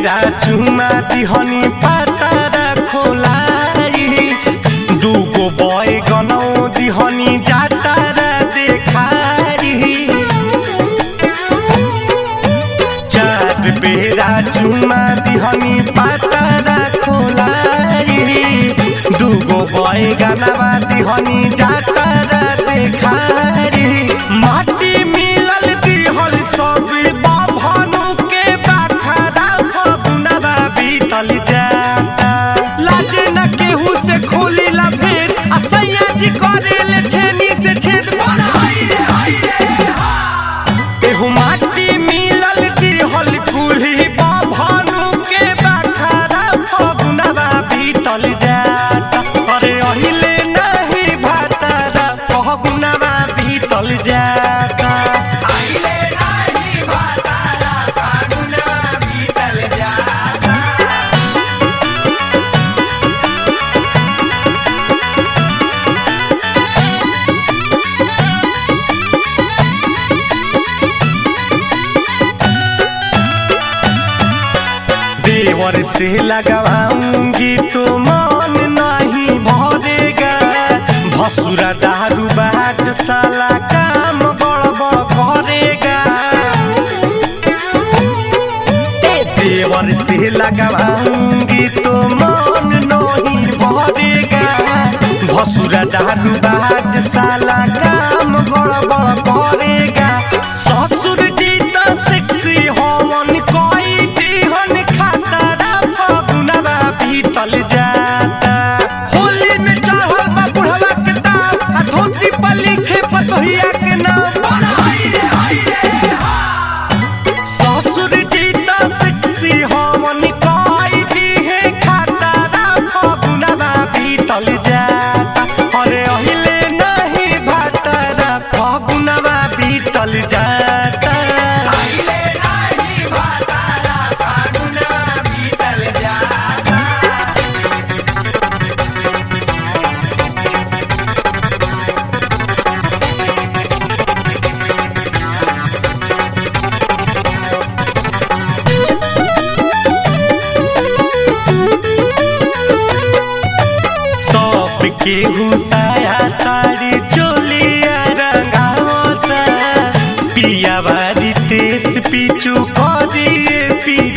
बेरा चुमा दिहनी पातारा खोलाई दूगो बॉय गनौ दिहनी जातारा देखारी चार बेरा चुमा दिहनी पातारा खोलाई दूगो बॉय गानावा दिहनी जातारा देखारी माटी मिलल दिहल सब बाभनु के बाखरा फगुनवा बीतल जाता लाजे न केहू से खोली ला भेद आ सैया जी करेले छेनी से छेद एहू माटी मिलल दिहल कुल्ही बाभनु के बाखरा फगुनवा बीतल जाता अरे अहिले नहीं भातारा फगुनवा बीतल जाता देवर से लगाऊंगी तो मन नहीं भरेगा भसुरा दारू बाज साला काम गड़बड़ करेगा ए देवर से लगाऊंगी तो मन नहीं भरेगा भसुरा दारू बाज साला काम गड़बड़ करेगा ससुर जी तो सेक्सी होवन कोई दीहन खातारा फगुनवा बीतल जाता होली में चढ़ल बा बुढ़वा के दाम आ धोती पर लिखे पतोहिया के नाम ससुर जी तो सेक्सी होवन कोई दीहे खातारा फगुनवा बीतल जाता अरे अहिले नहीं भातारा फगुनवा बीतल जाता सब केहू साया साड़ी चोलिया रंगावता पिया बारी तेस पीछू करिए पी